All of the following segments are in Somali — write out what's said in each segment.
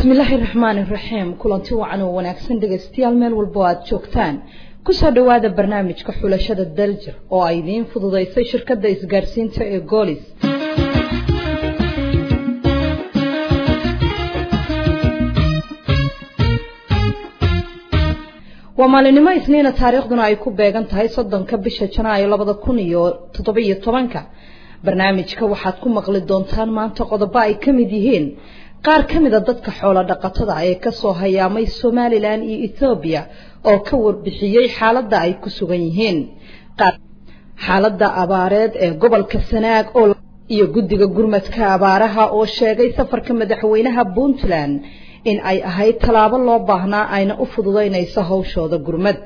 bismillaahi raxmaani raxiim kulanti wacan oo wanaagsan dhegaystayaal meel walbo aad joogtaan kusoo dhowaada barnaamijka xulashada daljir oo ay idiin fududaysay shirkadda isgaadhsiinta ee goolis waa maalinimo isniina taariikhduna ay ku beegan tahay soddonka bisha janaayo labada kun iyo toddobiyo tobanka barnaamijka waxaad ku maqli doontaan maanta qodobo ay ka mid yihiin qaar ka mida dadka xoolo dhaqatada ee kasoo hayaamay somalilan iyo ethoobiya oo ka warbixiyey xaaladda ay ku sugan yihiin xaaladda abaareed ee gobolka sanaag oo iyo guddiga gurmadka abaaraha oo sheegay safarka madaxweynaha puntland in ay ahayd tallaabo loo baahnaa ayna u fududaynayso hawshooda gurmad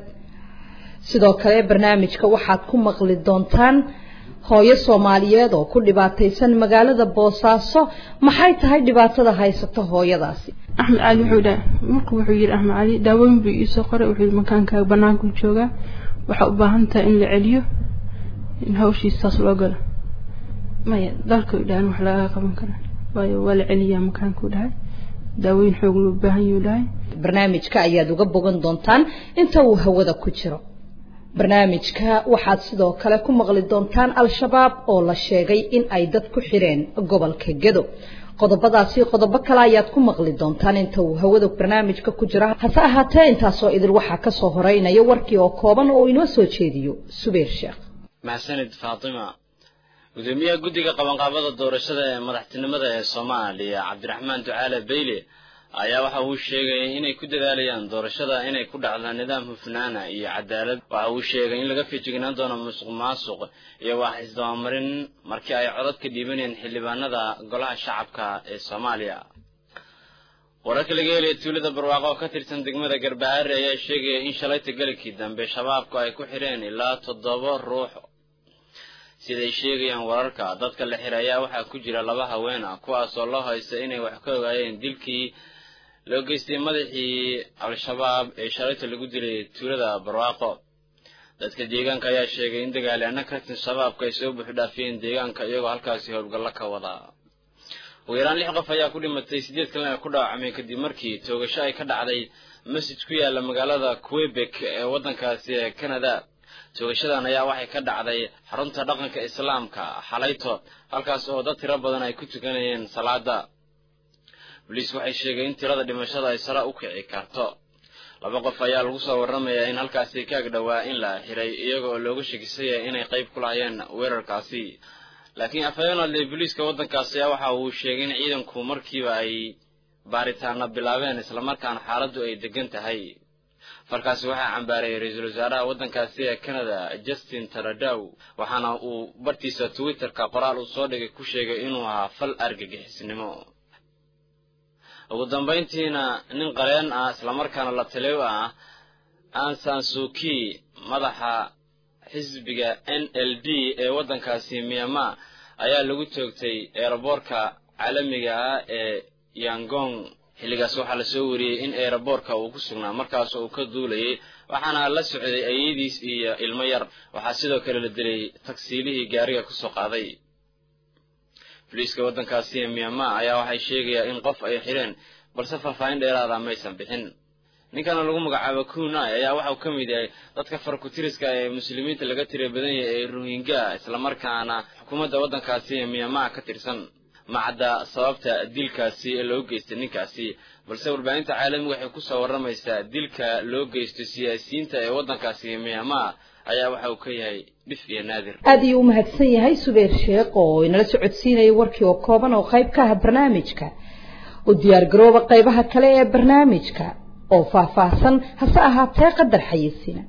sidoo kale barnaamijka waxaad ku maqli doontaan hooyo soomaaliyeed oo ku dhibaataysan magaalada boosaaso maxay tahay dhibaatada haysata hooyadaasi axmed cali wuxuu dhaha marka wuxuu yidhi axmed cali daawooyin buu iisoo qoray wuxuu yidhi makaankaaga banaanku joogaa waxaa u baahan tahay in la celiyo in hawshiisaas loo galo maya dalka u dhahan wax lagaga qaban kara waayo waa la celiyaa makaankuu dhahay daawooyin xoog loo baahan yuu dhahay barnaamijka ayaad uga bogan doontaan inta uu hawada ku jiro barnaamijka waxaad sidoo kale ku maqli doontaan al-shabaab oo la sheegay in ay dad ku xireen gobolka gedo qodobadaasi qodobo kale ayaad ku maqli doontaan inta uu hawada barnaamijka ku jira hase ahaatee intaasoo idil waxaa kasoo horeynaya warkii oo kooban oo inoo soo jeediyo subayr sheekh maxsanid faatima gudoomiyaha guddiga qabanqaabada doorashada ee madaxtinimada ee soomaaliya cabdiraxmaan ducaale beyle ayaa waxa uu sheegay inay ku dadaalayaan doorashada inay ku dhacdo nidaam hufnaana iyo cadaalad waxa uu sheegay in laga feejignaan doono musuq maasuq iyo wax isdabamarin markii ay codad ka dhiibanayeen xildhibaanada golaha shacabka ee soomaaliya wararka laga helaya tuulada barwaaqo oo ka tirsan degmada garbahaare ayaa sheegaya in shalayta galikii dambe shabaabku ay ku xidheen ilaa toddoba ruux siday sheegayaan wararka dadka la xiray ayaa waxaa ku jira laba haween ah kuwaasoo loo haysta inay wax ka ogaayeen dilkii loo geystay madaxii al-shabaab ee shalayta lagu dilay tuulada barwaaqo dadka deegaanka ayaa sheegay in dagaalyaana ka tirsan shabaabka ay soo buuxdhaafiyeen deegaanka iyagoo halkaasi howlgallo ka wada ugu yaraan lix qof ayaa ku dhimatay sideed kalena ku dhaawacmay kadib markii toogasho ay ka dhacday masjid ku yaala magaalada quebec ee waddankaasi ee canada toogashadan ayaa waxay ka dhacday xarunta dhaqanka islaamka xalayto halkaas oo dad tiro badan ay ku tukanayeen salaada boliis waxay sheegay in tirada dhimashada ay sare u kici karto laba qof ayaa lagu soo warramayaa in halkaasi kaag dhowaa in la xiray iyaga oo looga shekisaya inay qayb ku lahayeen weerarkaasi laakiin afhayeenadle booliiska waddankaasi ayaa waxa uu sheegay in ciidanku markiiba ay baaritaana bilaabeen islamarkaana xaaladdu ay degan tahay falkaasi waxaa cambaaray ra-iisul wasaaraha waddankaasi ee canada justin taradow waxaana uu bartiisa twitterka qoraal uu soo dhigay ku sheegay inuu ahaa fal argagixisnimo ugu dambayntiina nin qareen ah islamarkaana la taliyo ah ansan suki madaxa xisbiga n l d ee waddankaasi myanmar ayaa lagu toogtay eeraboorka caalamiga ah ee yangong xilligaas waxaa lasoo wariyey in eeraboorka uu ku sugnaa markaas uu ka duulayay waxaana la socday ayadiis iyo ilmo yar waxaa sidoo kale la dilay tagsiilihii gaariga kusoo qaaday boliiska waddankaasi ee myanmar ayaa waxay sheegayaa in qof ay xidheen balse faahfaahin dheeraada maysan bixin ninkana lagu magacaabo kunai ayaa waxauu ka mid yahay dadka farkutiriska ee muslimiinta laga tira badan yahay ee rohingya islamarkaana xukuumadda waddankaasi ee myanmar ka tirsan macadda sababta dilkaasi ee loo geystay ninkaasi balse warbaahinta caalamiga waxay kusoo warramaysaa dilka loo geysto siyaasiyiinta ee waddankaasi myanmar ayaa waxa uu ka yahay dhif iyo naadir aada ayuu u mahadsan yahay subayr sheekh oo inala socodsiinaya warkii oo kooban oo qayb ka ah barnaamijka u diyaargarooba qaybaha kale ee barnaamijka oo faahfaahsan hase ahaatee qadar xayisina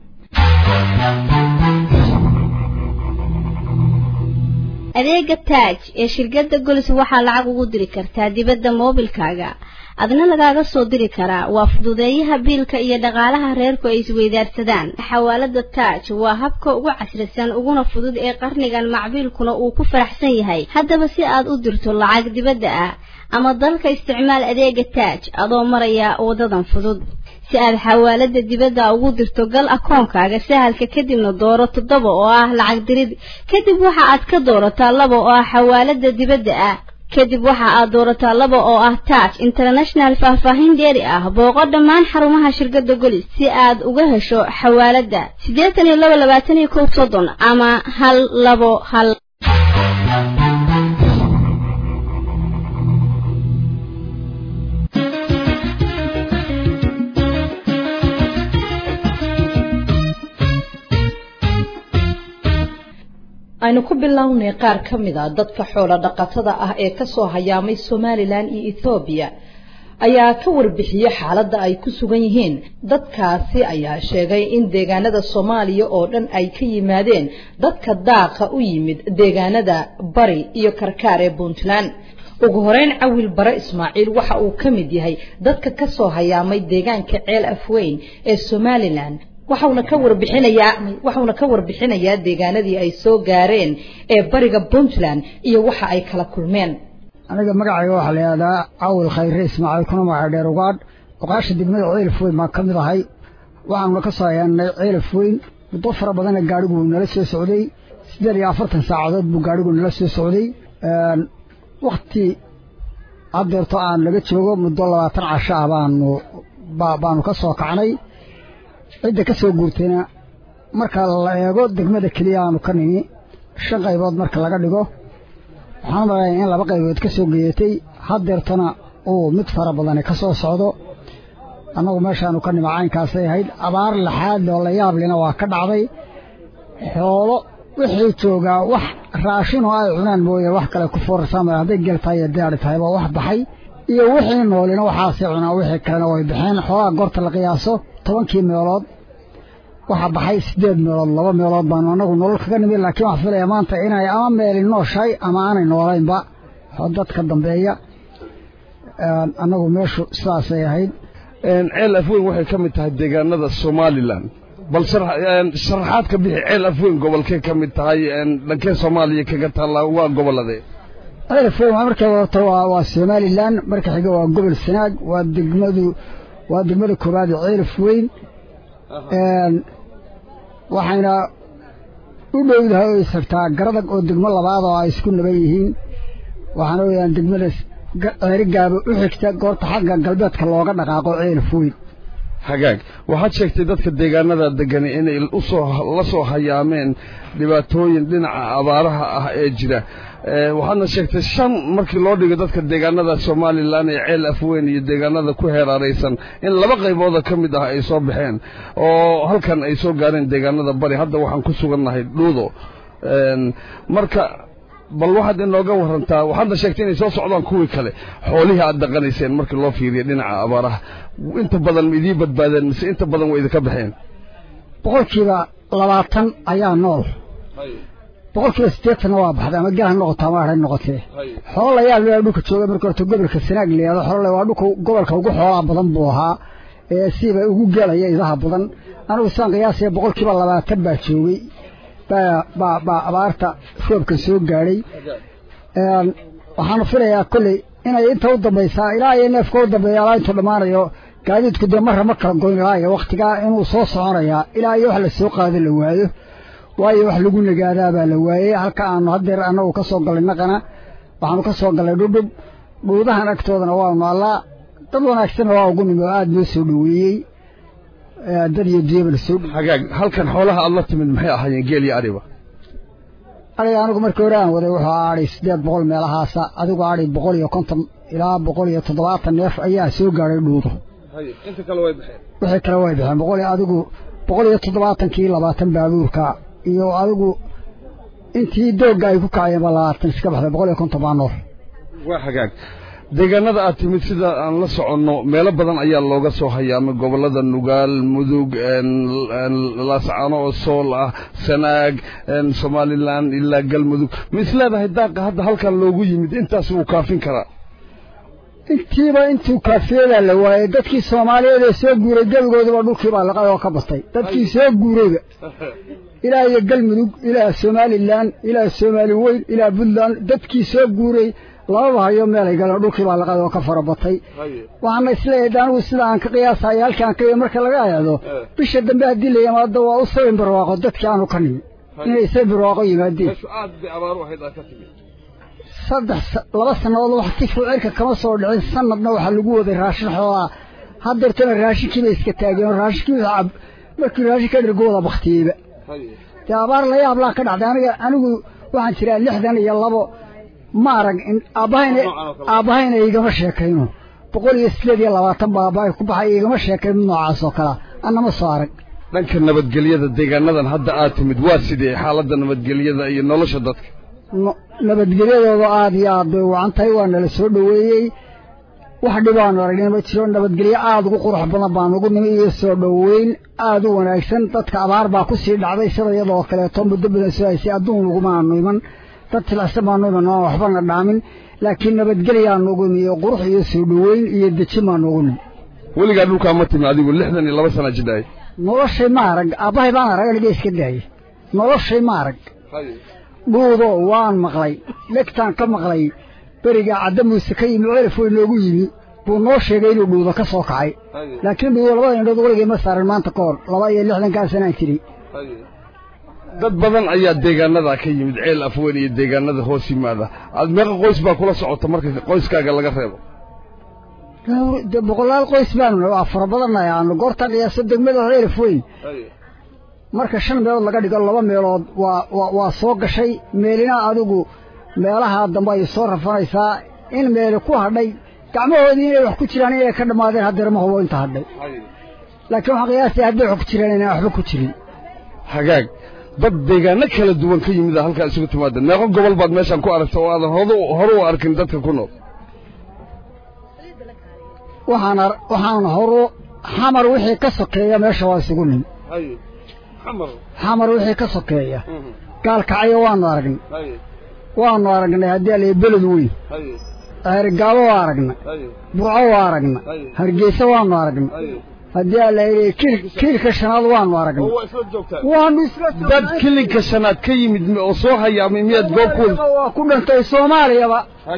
adeega taaj ee shirkadda golis waxaa lacag ugu diri kartaa dibadda moobilkaaga adna lagaaga soo diri karaa waa fududeeyaha biilka iyo dhaqaalaha reerku ay isweydaarsadaan xawaalada taaj waa habka ugu casrisan uguna fudud ee qarnigan macbiilkuna uu ku faraxsan yahay haddaba si aad u dirto lacag dibadda ah ama dalka isticmaal adeega taaj adoo maraya wadadan fudud si aad xawaalada dibadda ugu dirto gal akoonkaaga sahalka kadibna dooro toddoba oo ah lacag dirid kadib waxa aad ka doorataa laba oo ah xawaalada dibadda ah kadib waxa aad doorataa laba oo ah taaj international faahfaahin dheeri ah booqo dhammaan xarumaha shirkadda golis si aad uga hesho xawaaladda siddeetan iyo laba labaatan iyo kow soddon ama hal labo hal aynu ku bilownay qaar ka mid a dadka xoolo dhaqatada ah ee kasoo hayaamay somalilan iyo ethoobiya ayaa ka warbixiyey xaaladda ay ku sugan yihiin dadkaasi ayaa sheegay in deegaanada soomaaliya oo dhan ay ka yimaadeen dadka daaqa u yimid deegaanada bari iyo karkaar ee puntland ugu horeyn cawil bare ismaaciil waxa uu ka mid yahay dadka kasoo hayaamay deegaanka ceel afweyn ee somalilan waxauna ka warbixinayaa waxauna ka warbixinayaa deegaanadii ay soo gaareen ee bariga puntland iyo waxa ay kala kulmeen aniga magacayga waxaa la yidhahdaa cawil khayre ismaaciil kuna magaca dheer ugaadh oqaasha degmada ceelaf weyn baan ka mid ahay waxaanuna ka soo hayaanay ceelaf weyn muddo fara badana gaadhigu nala soo socday siddeed iyo afartan saacadood buu gaadhigu nala soo socday wakti haddeerto aan laga joogo muddo labaatan casho ah baanu baanu ka soo kacnay cidda ka soo guurtayna marka la eego degmada keliya aanu ka nimi shan qaybood marka laga dhigo waxaan malaya in laba qaybood ka soo geeyatay haddeertana uu mid fara badani ka soo socdo annagu meeshaanu ka nimi caynkaasay ahayd abaar laxaad oo la yaablina waa ka dhacday xoolo wixii joogaa wax raashinoo ay cunaan mooye wax kale ku foorarsaamaya hadday gel tahay iyo daari tahay baa wax baxay iyo wixii noolina waxaasay cunaan wixii kalena way baxeen xoolaha goorta la qiyaaso tobankii meelood waxaa baxay siddeed meelood laba meelood baanu annagu nolol kaga nimid laakiin waxaa filaya maanta inay ama meeli nooshahay ama aanay noolaynba dadka dambeeya annagu meeshu sidaasay ahayd ceel afweyn waxay ka mid tahay deegaanada somalilan bal sharaxaad ka bixi ceel afweyn gobolkee ka mid tahay dhankee soomaaliya kaga taalla waa gobolladee ceel afweyn waa markay wadato waa somalilan marka xiga waa gobol sanaag waa degmadu waa degmada koowaad ee ceelaf weyn waxayna u dhowdahay oo isagtaa garadag oo degmo labaad oo ay isku naban yihiin waxaana weyaan degmada ceeri gaabo u xigta goorta xagga galbeedka looga dhaqaaqo ceelaf weyn hagaag waxaad sheegtay dadka deegaanada degani inay usoo la soo hayaameen dhibaatooyin dhinaca abaaraha ah ee jira waxaadna sheegtay shan markii loo dhigo dadka deegaanada somalilan ee ceel afweyn iyo deegaanada ku heeraaraysan in laba qaybooda ka mid ah ay soo baxeen oo halkan ay soo gaareen deegaanada bari hadda waxaan ku sugannahay dhuudo marka bal waxaad inooga warantaa waxaadna sheegtay inay soo socdaan kuwii kale xoolihii aad dhaqanayseen markii loo fiiriyo dhinaca abaaraha inta badan ma idiin badbaadeen mise inta badan way idinka baxeen boqolkiiba labaatan ayaa nool boqolkiiba siddeetanna waa baxday ama gel ha noqoto ama ha noqotee xoolo la yaab laa dhulka jooga marka horta gobolka sanaag layihahdo xoolo waa dhulka gobolka ugu xoolaa badan buu ahaa ee siiba ugu gelaya idaha badan anigu saan qiyaasaya boqolkiiba labaatan baa joogay baa baa abaarta roobka soo gaadhay waxaanu filayaa kolley inay inta u dambaysaa ilaa iyo neefka u dambeeya alaa intuu dhammaanayo gaadiidku dee marra ma kala goyn ilaa iyo wakhtigaa inuu soo soconayaa ilaa iyo wax la soo qaado la waayo waayo wax lagu nagaadaa baa la waayey halka aanu haddeer annagu ka soo gallay naqana waxaanu ka soo gallay dhudhub dhuudahan agtoodana waanu allaa dad wanaagsanna waa ugu nimi oo aada noo soo dhoweeyey dad iyo diyaba la soo dhoweeyey hagaag halkan xoolaha aad la timid maxay ahaayeen geel iyo ariba ariga anigu markii hore aan waday wuxuu adhay siddeed boqol meelahaasa adigu adhay boqol iyo konton ilaa boqol iyo toddobaatan neef ayaa soo gaadhay dhuudo inta kale way baxeen wixii kale way baxeen boqol adigu boqol iyo toddobaatankii labaatan baabuurka iyo adigu intii doogga ay ku kacayeen baa labaatan iska baxday boqol iyo konton baa nool waa hagaag deegaanada aad timid sida aan la soconno meelo badan ayaa looga soo hayaamay gobollada nugaal mudug laascano oo sool ah sanaag somalilan ilaa galmudug ma is leedahay daaqa hadda halkan loogu yimid intaas wuu kaafin karaa intiiba intuu kaafiyadaa la waayey dadkii soomaaliyeed ee soo guuray gebigooduba dhulkiibaa laqay oo ka batay dadkii soo guurayba ilaa iyo galmudug ilaa somalilan ilaa soomaali weyn ilaa puntland dadkii soo guuray lababa hayo meelay galeen dhulkii baa laqad oo ka fara batay waxaana isleeyahay anigu sida aan ka qiyaasayo halkaan ka marka laga eedo bisha dambe haddii la yimaado waa u sabin barwaaqo dadkii aanu ka nimi inay sabin barwaaqo yimaadeen saddex laba sannadood wax tifku cirka kama soo dhicin sanadna waxaa lagu waday raashin xoolaa haddeertana raashinkii bay iska taageen raashinkii cab markii raashinka dhergo wada baktiyeyba dee abaar la yaab laa ka dhacday aniga anigu waxaan jiraa lixdan iyo labo ma arag aabbahayna aabbahayna igama sheekayno boqol iyo sideed iyo labaatan baa aabbahay ku baxay igama sheekayn mid noocaas oo kalea annama soo arag dhanka nabadgelyada deegaanadan hadda aad timid waa sidee xaaladda nabadgelyada iyo nolosha dadka nabadgelyadooda aada iyo aad bay wacan tahay waa nala soo dhoweeyey wax dhibaanu aragnay ma jiro nabadgelyo aada ugu qurux badan baan ugu nimi iyo soo dhoweyn aada u wanaagsan dadka abaar baa ku sii dhacday sida iyadoo kaleeto muddo badan soo haysay adduun lagumaanu iman dad tilacsan baanu iman aan waxbana dhaamin laakiin nabadgelyaanu ugu nimi iyo qurux iyo soo dhoweyn iyo dejin baanu ugu nimi weligaa dhulkaa ma timi adigu lixdan iyo laba sana jidhaay noloshay ma arag aabbahay baan arag aniga iska daayay noloshay ma arag dhuudo waan maqlay dhegtaan ka maqlay beriga cadda muuse ka yimi celif way noogu yimi buu noo sheegay inuu dhuudo ka soo kacay laakiin dhuudo labada indhood weligay ma saarin maanta ka hor laba iyo lixdankaa sanaan jiray dad badan ayaa deegaanada ka yimid ceel afweyn iyo deegaanada hoos yimaada aad meeqa qoys baa kula socota marka qoyskaaga laga reebo de boqolaal qoys baanu waa fara badannahay aanu goorta qiyaaso degmada ceel afweyn marka shan meelood laga dhigo laba meelood waa waa soo gashay meelina adigu meelaha dambe ay soo rafanaysaa in meeli ku hadhay gacmahoodii inay wax ku jiraan inay ka dhammaadeen haddeer ma hubo inta hadhay laakiin waxaan qiyaastay hadday wax ku jiraan inaan waxba ku jirin hagaag dad deegaano kala duwan ka yimid a halkaa isugu timaadeen meeqo gobol baad meeshaan ku aragta oo aadan hod hore u arkin dadka ku nool waxaan waxaan horu xamar wixii ka sokeeya meesha waa isugu nin xamar wixii ka sokeeya gaalkacyo waanu aragnay waanu aragnay haddii ala beled weyn ceerigaabo waa aragnay burco waa aragnay hargeysa waanu aragnay haddii ala kiilka shanaad waanu aragnay waanu isla dad kilinka shanaad ka yimid oo soo hayaamay miyaad goob ku waa ku dhantay soomaaliyaba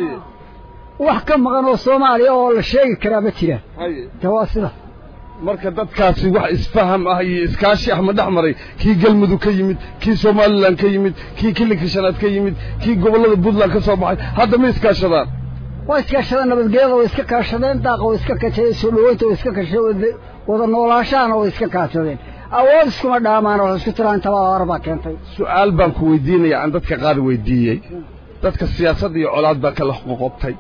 wax ka maqan oo soomaaliya oo la sheegi karaa ma jiraan de waa sida marka dadkaasi wax isfaham ah iyo iskaashi ah ma dhex maray kii galmudug ka yimid kii somalilan ka yimid kii kilinka shanaad ka yimid kii gobollada puntland ka soo baxay hadda ma iskaashadaan waa iskaashadeen nabadgelyada way iska kaashadeen daaqa way iska kashadeen soo dhoweynta way iska kashadeen wada noolaashahana way iska kaashadeen awood iskuma dhaamaan wax isku tiraan intabaa hore baa keentay su'aal baan ku weydiinaya aan dadka qaar weydiiyey dadka siyaasad iyo colaad baa kala qoqobtay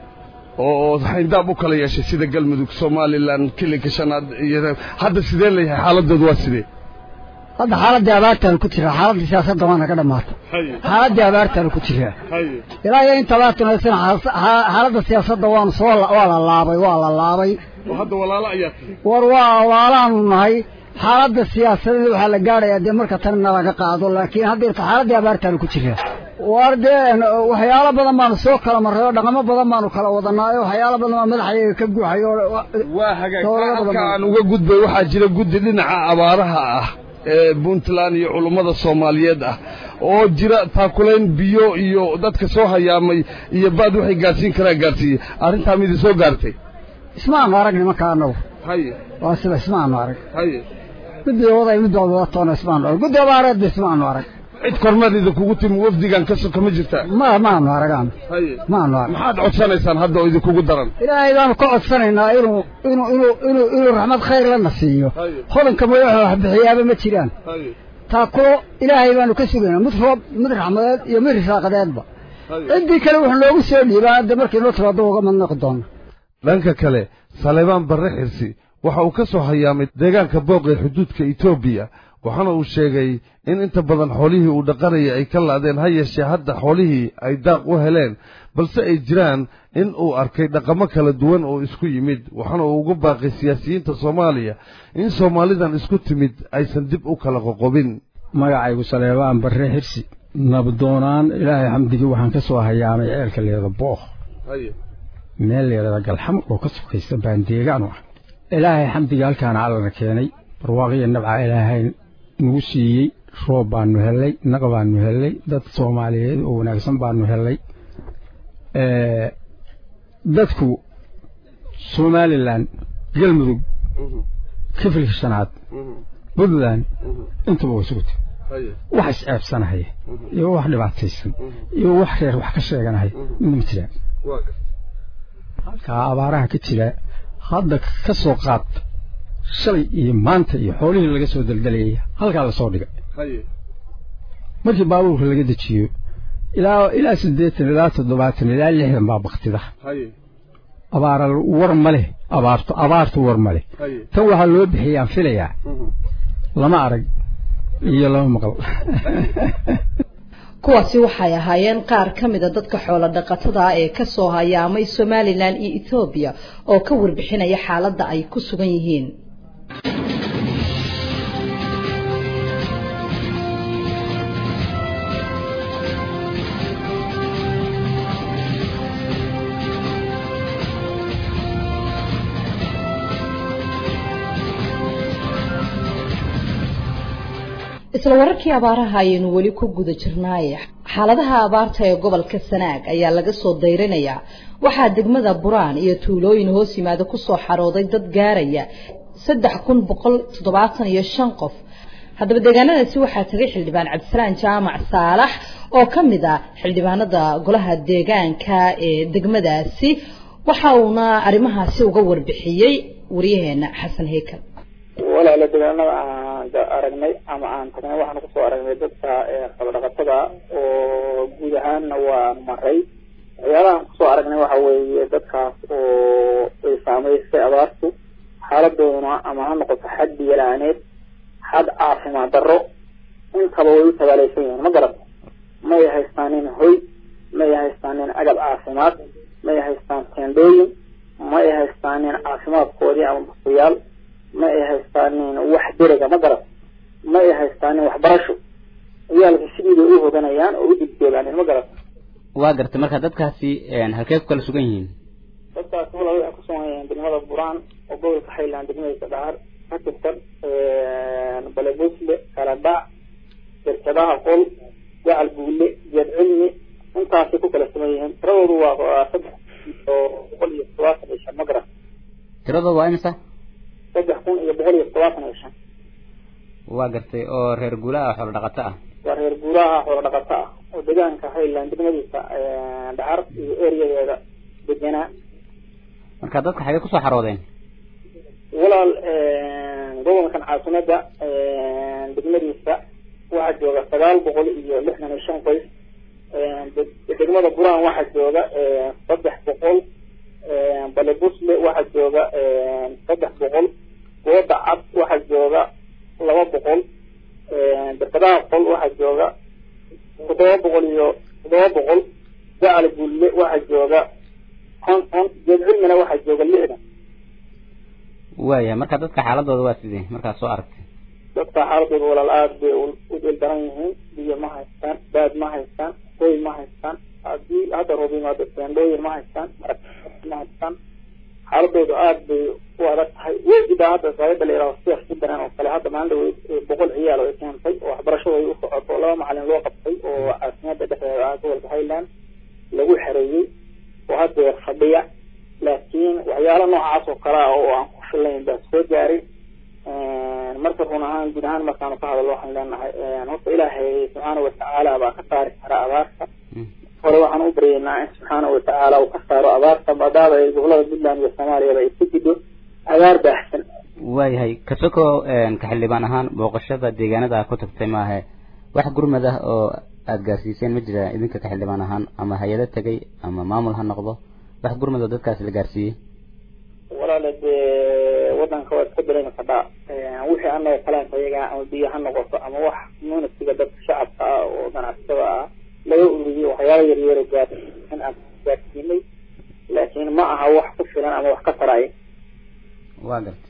oo xayndaab u kala yeeshay sida galmudug somalilan kilinka shanaad iyo hadda sidee leeyahay xaaladoodu waa sidee hadda xaaladii abaartaanu ku jiraa xaaladii siyaasadda waana ka dhammaatay xaaladii abaartaanu ku jiraa ilaa iyo inta abaartuna haysan xaaladda siyaasadda waanu soo waa la laabay waa la laabay hadda walaalo ayaa tihi war waa walaalaanu nahay xaaladda siyaasadeed waxaa la gaadhayaa dee marka tanna laga qaado laakiin haddeerta xaaladii abaartaanu ku jiraa war dee waxyaalo badan baanu soo kala marray oo dhaqamo badan baanu kala wadanaayo waxyaalo badan baa madaxayaga ka guuxay oo waa hagaag halka aan uga gudbay waxaa jira guddi dhinaca abaaraha ah ee puntland iyo culummada soomaaliyeed ah oo jira taakulayn biyo iyo dadka soo hayaamay iyo baad waxay gaadhsiin karaan gaadhsiiyey arrintaa midi soo gaartay ismaanu arag nimanka annagu haye waa sida ismaanu arag haye guddiga waday middood wadatoona ismaanu arag guddi abaareedba ismaanu arag cid kormeedida kugu timi wafdigan ka soka ma jirtaa ma maanu aragaan haye maanu arag maxaad codsanaysaan hadda oo idinkugu daran ilaahay baanu ka codsanaynaa inuu inuu inuu inuu inuu raxmad khayr lana siiyo hodanka madaxa wax bixiyaaba ma jiraan haye taakulo ilaahay baanu ka sugaynaa mid roob mid raxmadeed iyo mid risaaqadeedba ciddii kale wuxuu noogu soo dhiibaa hadda markii noo timaado uga madnaqi doono dhanka kale saleebaan barre xirsi waxa uu ka soo hayaamay deegaanka booq ee xuduudka etoobiya waxaana uu sheegay in inta badan xoolihii uu dhaqanayay ay ka la'deen ha yeeshee hadda xoolihii ay daaq u heleen balse ay jiraan in uu arkay dhaqamo kala duwan oo isku yimid waxaana uu ugu baaqay siyaasiyiinta soomaaliya in soomaalidan isku timid aysan dib u kala qoqobin magacaygu saleebaan barre xirsi nabdoonaan ilaahay xamdigii waxaan ka soo hayaamay ceelka leeda bookh meel leedada galxam oo ka sokaysa baan deegaan u ah ilaahay xamdigii halkaana allana keenay barwaaqiya nabca ilaahay nagu siiyey roob baanu hellay naq baanu hellay dad soomaaliyeed oo wanaagsan baanu hellay dadku somalilan galmudug kifilka shanaad puntland intuba way sugutay wax isceebsanahaya iyo wax dhibaataysan iyo wax reer wax ka sheeganahaya midna ma jiraan halkaa abaaraha ka jira hadda ka soo qaad shalay iyo maanta iyo xoolihii laga soo daldalayay halkaa lasoo dhigay markii baabuurka laga dejiyo ilaa ilaa siddeetan ilaa toddobaatan ilaa lixdan baa baktida abaara war ma leh abaarto abaartu war ma leh tan waxaa loo bixiyaan filayaa lama arag iyo lama maqal kuwaasi waxay ahaayeen qaar ka mida dadka xoolo dhaqatada ah ee ka soo hayaamay somalilan iyo ethoobiya oo ka warbixinaya xaaladda ay ku sugan yihiin isla wararkii abaaraha ayaynu weli ku guda jirnaaye xaaladaha abaarta ee gobolka sanaag ayaa laga soo dayrinayaa waxaa degmada buraan iyo tuulooyin hoos yimaada kusoo xarooday dad gaaraya saddex kun boqol toddobaatan iyo shan qof haddaba deegaanadaasi waxaa tagay xildhibaan cabdisalaan jaamac saalax oo ka mid ah xildhibaanada golaha deegaanka ee degmadaasi waxa uuna arrimahaasi uga warbixiyey waryaheena xasan heykal walaala deegaanada aan aragnay ama aan tagnay waxaan kusoo aragnay dadka xoolodhaqatada oo guud ahaanna waan maray waxyaalahaan kusoo aragnay waxa weeye dadkaas oo ay saameysay abaartu xaaladooduna ama ha noqoto xad biyo-la-aaneed xad caafimaad darro intaba way u tabaaleysan yihiin ma garata may haystaanin hoy may haystaanin agab caafimaad may haystaan teendhooyin may haystaanin caafimaadkoodii ama basayaal ma ay haystaanin wax derega ma garat ma ay haystaanin waxbarasho ciyaalka sidiibay u hoganayaan oo u digdoogaaneen ma garat waa gartay marka dadkaasi halkee ku kala sugan yihiin dadkaasi walaal waxay ku sugan yihiin degmada buraan oo gobolka highland degmadiisa dhahar ka tirsan balebusle kaladhac shirkadaha qol gacal buule geed cilmi intaasay ku kala sugan yihiin tiradoodu waa saddex oo boqol iyo todobaatan iyo shan ma garat tiradooda waa imisa saddex kun iyo boqol iyo todobaatan iyo shan waa gartay oo reer guulaha xoolo dhaqato ah waa reer guuraha xoolo dhaqato ah oo deegaanka highland degmadiisa dhacar iyo eriyadeeda deganaa marka dadka xagee kusoo xaroodeen walaal gobolkan caasimada degmadiisa waxaa jooga sagaal boqol iyo lixdan iyo shan qoys degmada buraan waxaa jooga saddex boqol balebusle waxaa jooga saddex boqol gooda cad waxaa jooga laba boqol berkadaha qol waxaa jooga toddoba boqol iyo toddoba boqol gacal bulle waxaa jooga konton geed cilmina waxaa jooga lixdan waaya marka dadka xaaladooda waa sidee markaad soo aragtay dadka xaaladooda walaal aada bay u dhil daran yihiin biyo ma haystaan baad ma haystaan hoy ma haystaan haddii hadda roob yimaado teendhooyin ma haystaan marag ma haystaan xaaladoodu aada bay u adag tahay wejidaa hadda saayada la yidhaho seex ku dareen oo kale hadda maalin dhaweyd boqol ciyaal oo ay keentay oo waxbarashada ay u socoto laba macalin loo qabtay oo caasimada dhexdeeda ah gobolka highland lagu xereeyey oo haddeer fadhiya laakiin waxyaalo noocaas oo kale ah oo aan ku filayn baa soo gaaray marka run ahaan guud ahaan markaanu ka hadallo waxaan leenahay horta ilaahay subxaana watacaala baa ka saari kara abaarta hore waxaan u baryeynaa in subxaana watacaala uu ka saaro abaarta maadaama ay gobolada puntland iyo soomaaliyaba ay ku jidho abaar baahsan waayahay kasoko ka xildhibaan ahaan booqashada deegaanada a ku tagtay maahe wax gurmad ah oo aada gaarsiiseen ma jira idinka ka xildhibaan ahaan ama hay-ado tegay ama maamul ha noqdo wax gurmad oo dadkaasi la gaarsiiyey walaale dee wadanka waa iska dareemi kadhaa wixii anaga kalaanka iyaga ama biyo ha noqoto ama wax munasiga dadka shacabka ah oo ganacsatada ah laga ururiyey waxyaala yaryaro gaar in aan gaarsiinay laakiin ma aha wax ku filan ama wax ka taraya waa garta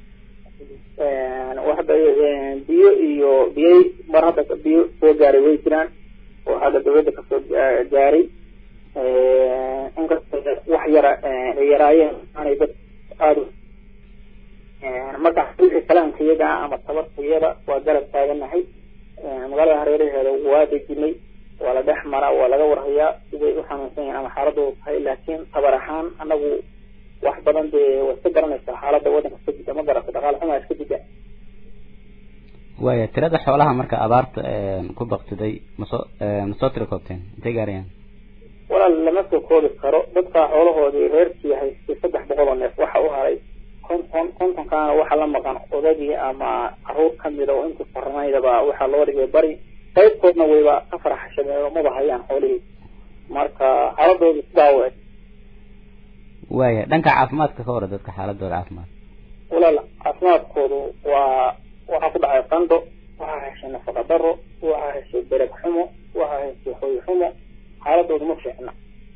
waxda biyo iyo biyay mar hadda biyo soo gaaray way jiraan oo hadda dawladda kasoo gaaray inkasta wax yara ay yaraayeen aanay dad aada marka wixii kalaanka iyaga ama tabarta iyada waa garab taaganahay magaalada hareeraheeda waa dejinay waa la dhex maraa waa laga warhayaa siday u xanuunsan yihiin ama xaaladooda tahay laakiin tabar ahaan anagu wax badan dee waa iska garanaysaa xaaladda waddanka iska jida ma garata dhaqaale xumaa iska jida waaya tirada xoolaha marka abaarta ku baktiday masoo masoo tira koobteen intay gaarayaan walaal lama soo koobi karo dadkaa xoolahoodii reerkii haystay saddex boqol oo neef waxa u haray konton kontonkaana waxaa la maqan odagii ama caruur kamida oo intii farnaydaba waxaa loo dhigay bari qaybkoodna wayba ka faraxashadeen maba hayaan xoolihii marka xaaladoodu sidaa u eg waaya dhanka caafimaadka ka hore dadka xaaladooda caafimaad walaal caafimaadkoodu waa waxaa ku dhacay qandho waxaa heshay nafaqa daro waxaa heshay bereg xumo waxaa heshay hoy xumo xaaladoodu ma fiicna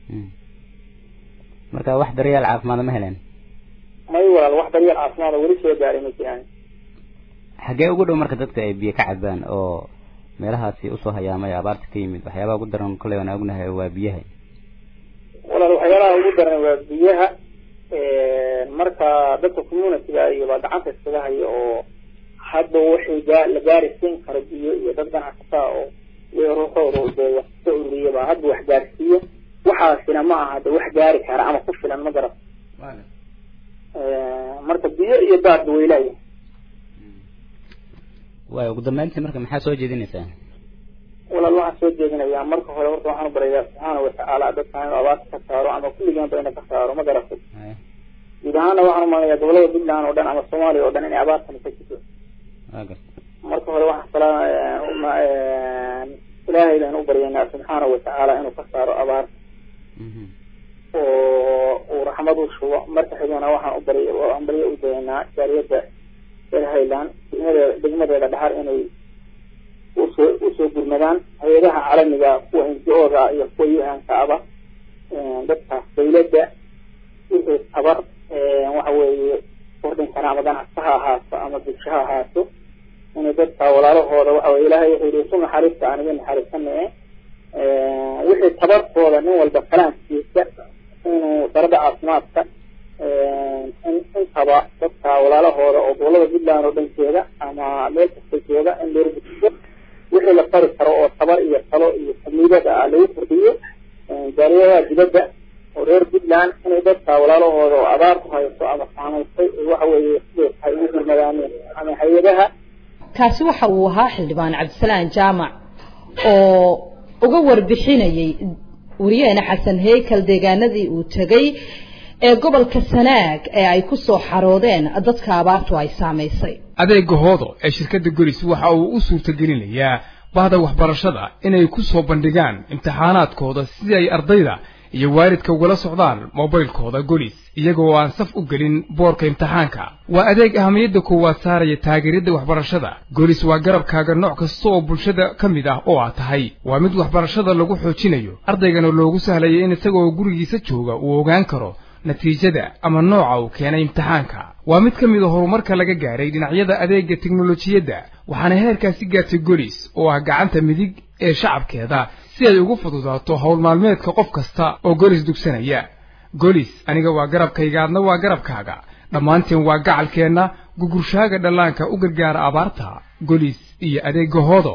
marka wax daryeel caafimaad ma heleen may walaal wax daryeel caafimaad oo weli soo gaaray ma jiraan xagee ugu dhow marka dadka ay biyo ka cabaan oo meelahaasi usoo hayaamay abaarta ka yimid waxyaabaha ugu daran kolley waan ognahay waa biyaha walaal waxyaalaha ugu daran waa biyaha marka dadka communityga iyo baa gacanta iskaga haya oo hadda wixii gaa la gaari siin karo biyo iyo dad ganacsataa oo ruuxooda dee wax ka ururiya baa hadda wax gaarsiiya waxaasina ma aha de wax gaari kara ama ku filan ma garan marka biyo iyo daadba way leeyahay waaya ugu dambeyntii marka maxaa soo jeedinaysaa walaal waxaan soo jeedinayaa marka hore horta waxaan u barayaa subxaana watacaala dadka inuu abaarta ka saaro ama kulligaan ba ina ka saaro ma garatay guud ahaana waxaan umalayaa gobolada puntland oo dhan ama soomaaliya oo dhan inay abaartani ka jirto marka hore waxaan salaa ilaahay baan u baryaynaa subxaana watacaala inuu ka saaro abaarta oo uu raxmad u shubo marka xigana waxaan u bary aan baryo u dayaynaa jaariyadda reer highland degmadeeda degmadeeda dhaxar inay usoo usoo gurmadaan hay-adaha caalamiga kuwa ngo-da iyo kuwa un-ka aba dadkaas dawladda wixii tabar waxa weeye kordhin kara ama ganacsi ha ahaato ama bulsho ha ahaato inay dadka walaalahooda waxa weye ilaahay wuxuu yihi isu naxariista aan idin naxariisanaye wixii tabarkooda nin walba kalaankiisa inuu darada caafimaadka intaba dadka walaalahooda oo gobolada puntland oo dhan jooga ama meel kasta jooga in loo gudbiyo wixii la fari karo oo tabar iyo talo iyo xamiidada ah lagu kordhiyo jaariyadaha dibadda oo reer puntland inay dadka walaalahooda oo abaar ku hayso ama saamaysay waxa weeye siday tahay ugu gurmadaaneen ama hay-adaha kaasi waxa uu ahaa xildhibaan cabdisalaan jaamac oo uga warbixinayay wariyaheena xasan heykal deegaanadii uu tegay ee gobolka sanaag ee ay ku soo xaroodeen dadka abaartu ay saamaysay adeega hoodo ee shirkadda golis waxa uu u suurtagelinayaa bahda waxbarashada inay ku soo bandhigaan imtixaanaadkooda sidii ay ardayda iyo waalidka ugala socdaan mobilkooda golis iyagoo aan saf u gelin boorka imtixaanka waa adeeg ahamiyadda koowaad saaraya taageeridda waxbarashada golis waa garabkaaga nooc kasta oo bulshada ka mid ah oo aad tahay waa mid waxbarashada lagu xoojinayo ardaygana loogu sahlaya in isagoo gurigiisa jooga uu ogaan karo natiijada ama nooca uu keenay imtixaanka waa mid ka mid a horumarka laga gaaray dhinacyada adeegga teknolojiyadda waxaana heerkaasi gaartay golis oo ah gacanta midig ee shacabkeeda si ay ugu fududaato howl maalmeedka qof kasta oo golis dugsanaya golis aniga waa garabkayga adna waa garabkaaga dhammaanteen waa gacalkeenna gugurshaaga dhallaanka u gargaara abaarta golis iyo adeegga hoodo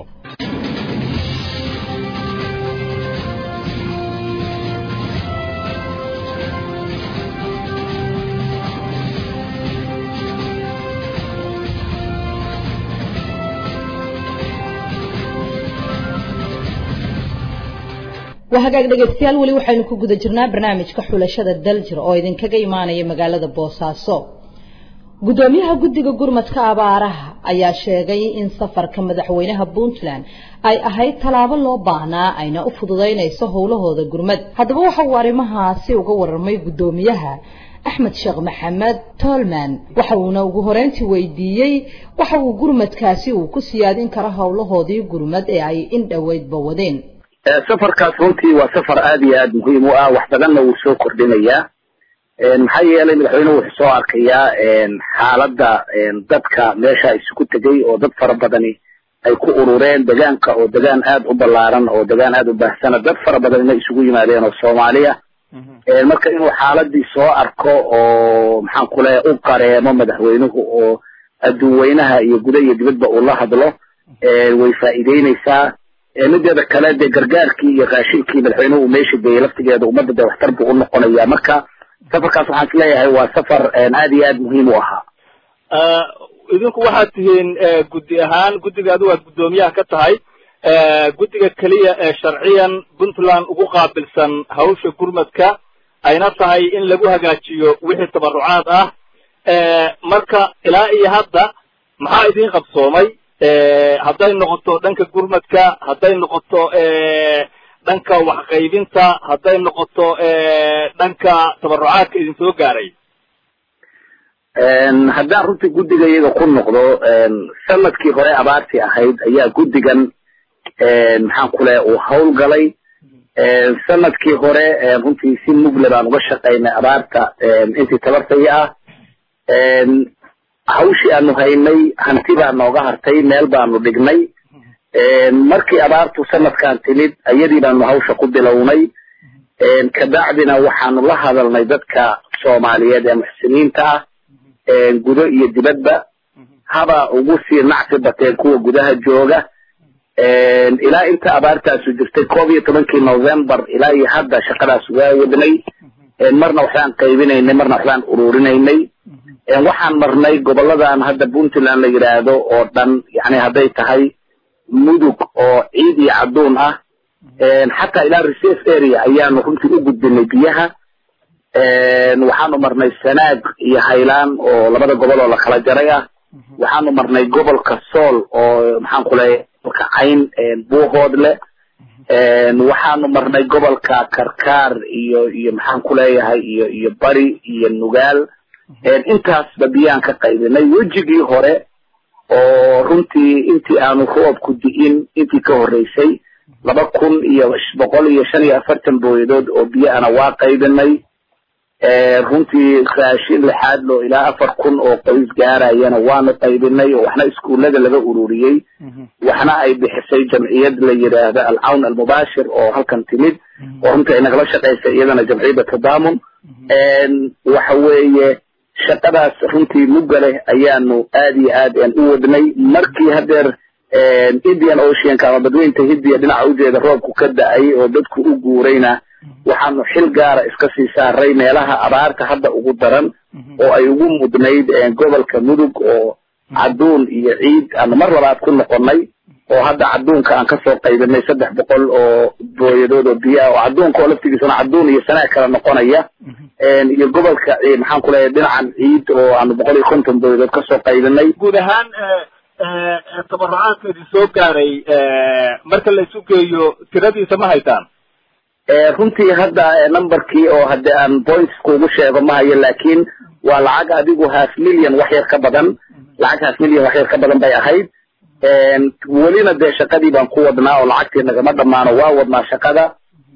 waa hagaag dhegaystayaal weli waxaynu ku guda jirnaa barnaamijka xulashada daljir oo idinkaga imaanaya magaalada boosaaso gudoomiyaha guddiga gurmadka abaaraha ayaa sheegay in safarka madaxweynaha puntland ay ahayd tallaabo loo baahnaa ayna u fududaynayso howlahooda gurmad haddaba waxa uu arrimahaasi uga warramay gudoomiyaha axmed sheekh maxamed tolman waxa uuna ugu horeyntii weydiiyey waxa uu gurmadkaasi uu ku siyaadin karo howlahoodii gurmad ee ay in dhoweydba wadeen safarkaas runtii waa safar aada iyo aada muhiim u ah wax badanna wuu soo kordhinayaa maxaa yeelay madaxweynuhu wuxuu soo arkayaa xaaladda dadka meesha isugu tegay oo dad fara badani ay ku urureen degaanka oo degaan aada u ballaaran oo degaan aada u baahsana dad fara badanina isugu yimaadeen oo soomaaliya marka inuu xaaladii soo arko oo maxaan ku leeya u qareemo madaxweynuhu oo adduunweynaha iyo guda iyo dibadba uu la hadlo way faa'iideyneysaa mideeda kale dee gargaarkii iyo raashinkii madaxweynuhu uu meesha geeyey laftigeeda ummadda dee waxtar buu u noqonaya marka safarkaas waxaan isleeyahay waa safar aada iyo aada muhiim u ahaa idinku waxaad tihiin guddi ahaan guddiga adigu aad guddoomiyaha ka tahay guddiga keliya ee sharciyan puntland ugu qaabilsan hawsha gurmadka ayna tahay in lagu hagaajiyo wixii tabarucaad ah marka ilaa iyo hadda maxaa idiin qabsoomay hadday noqoto dhanka gurmadka hadday noqoto dhanka waxqaybinta hadday noqoto dhanka tabarucaadka idin soo gaaray haddaan runtii guddiga iyaga ku noqdo sanadkii hore abaartii ahayd ayaa guddigan maxaan ku leeya uu hawlgalay sanadkii hore runtii si mugle baan uga shaqaynay abaarta intii tabartaya ah hawshii aanu haynay hanti baa nooga hartay meel baanu dhignay markii abaartu sanadkan timid ayadii baanu hawsha ku bilownay kabacdina waxaanu la hadalnay dadka soomaaliyeed ee muxsiniinta ah gudo iyo dibadba haba ugu sii nacsi bateen kuwa gudaha jooga ilaa inta abaartaasu jirtay koob iyo tobankii novembar ilaa iyo hadda shaqadaas waa wadnay marna waxbaan qaybinaynay marna waxbaan ururinaynay waxaan marnay goboladan hadda puntland la yidhaahdo oo dhan yani hadday tahay mudug oo ciid iyo cadduun ah xataa ilaa reserve area ayaanu runtii u gudbinay biyaha waxaanu marnay sanaag iyo haylaan oo labada gobol oo la kala jaray ah waxaanu marnay gobolka sool oo maxaan ku leeyahay gobolka cayn buuhoodle waxaanu marnay gobolka karkaar iyo iyo maxaan ku leeyahay iyo iyo bari iyo nugaal intaasba biyaan ka qaybinay wejigii hore oo runtii intii aanu roobku di'in intii ka horreysay laba kun iyo boqol iyo shan iyo afartan booyadood oo biyo ana waa qaybinay runtii raashin lixaad loo ilaa afar kun oo qoys gaarayana waanu qaybinay oo waxna iskuullada laga ururiyey waxna ay bixisay jamciyad la yidhaahda alcawn almubaashir oo halkan timid oo runtii ay nagala shaqaysay iyadana jamciyadda tadaamun waxa weeye shaqadaas runtii mugga leh ayaanu aad iyo aad u wadnay markii hadeer indian oceanka ama badweynta hindiya dhinaca ujeeda roobku ka da-ay oo dadku u guurayna waxaanu xil gaara iska sii saaray meelaha abaarta hadda ugu daran oo ay ugu mudnayd gobolka mudug oo cadduun iyo ciid aanu mar labaad ku noqonay oo hadda cadduunka aan kasoo qaybinay saddex boqol oo booyadood oo biyo ah oo cadduunka oo laftigiisuna cadduun iyo sanaag kala noqonaya iyo gobolka maxaan ku leeyahay dhinacan ciid oo aanu boqol iyo konton booyadood kasoo qaybinay guud ahaan tabarucaadka idin soo gaaray marka la isu geeyo tiradiisa ma haytaan runtii hadda numberkii oo hadde aan points kuugu sheego ma hayo laakiin waa lacag adigu half million wax yar ka badan lacag half million wax yar ka badan bay ahayd welina dee shaqadii baan ku wadnaa oo lacagtii nagama dhammaano waa wadnaa shaqada